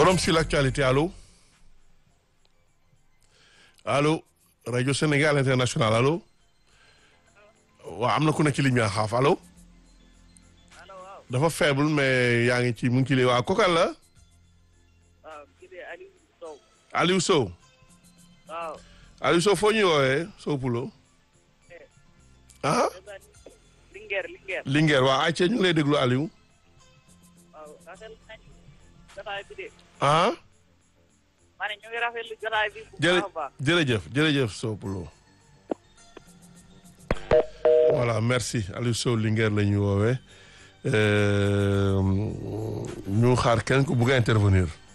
Forum sur l'actualité allo allo rajo Sénégal international allo waaw am na ku nekk ci ligne bi xaaf allo dafa faible mais yaa ngi ci mu ngi ci lii waaw kokal la waaw kii de Aliou Sow. Aliou Sow waaw. Aliou Sow foo ñuy woowee Sow Pulo ah Linguère Linguère. Linguère waaw ayca ñu ngi lay déglu Aliou waaw rafetlu nañu jotaay bi de. ah ma ne ñu ngi rafetlu jotaay bi. bu jërë baax a baax. jërëjëf jërëjëf Sow Pulo voilà merci Aliou Sow Linguère la ñuy woowee ñu xaar kenn ku bugg a intervenir